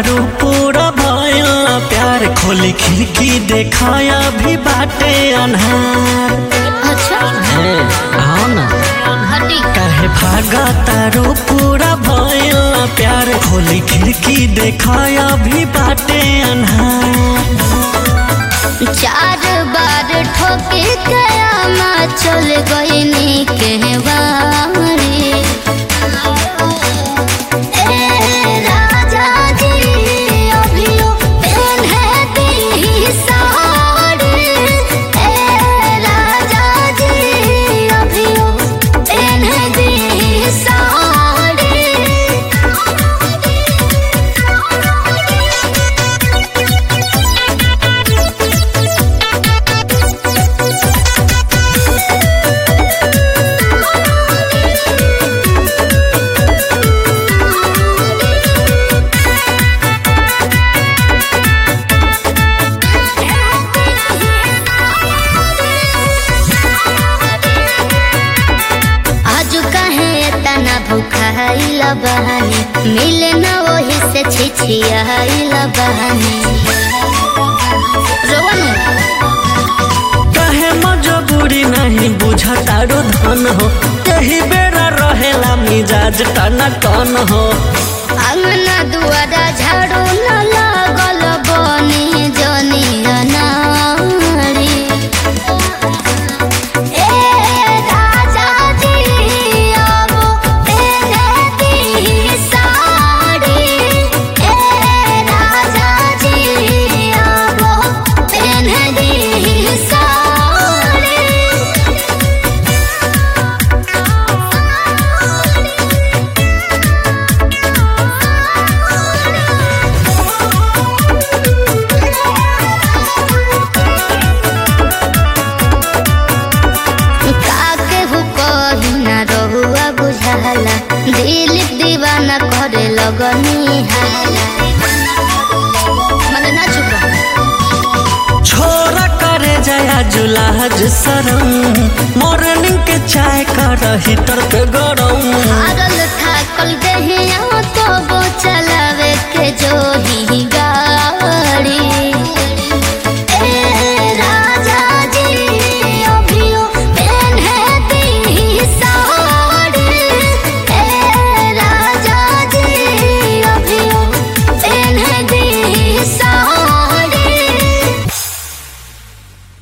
तारू पूरा भयल प्यार खोली खिड़की देखाया भी बाटे अनहार अच्छा हे आओ ना हटी काहे भागा तारू पूरा भयल प्यार खोली खिड़की देखाया भी बाटे अनहार चार बार ठोके कयामा चल गई नी के बारी ए राजा जी अभियो पेन्हे दी साड़ी ए राजा जी अभियो पेन्हे दी आज कहे तना भूखाइला बहानी मिले न वही से छिछियाइला बहानी रोवन कहे मजबूरी नहीं बुझा तारो धन हो कही बेरा रहेला मिजाज टना टन हो अंगना दुआरा झाड़ू न लागल बनी जनी अनारी ए राजा जी अब तेरे दी साड़ी ए राजा जी अब तेरे दी साड़ी काके हु कही ना रहुआ बुझाला दिल दीवाना करे लगनी हाला मने ना चुप रहो छोरा करे जया जुलाज सरम मॉर्निंग के चाय कर हीटर पे गरम हारल थाकल देहिया तो वो चलावे के जो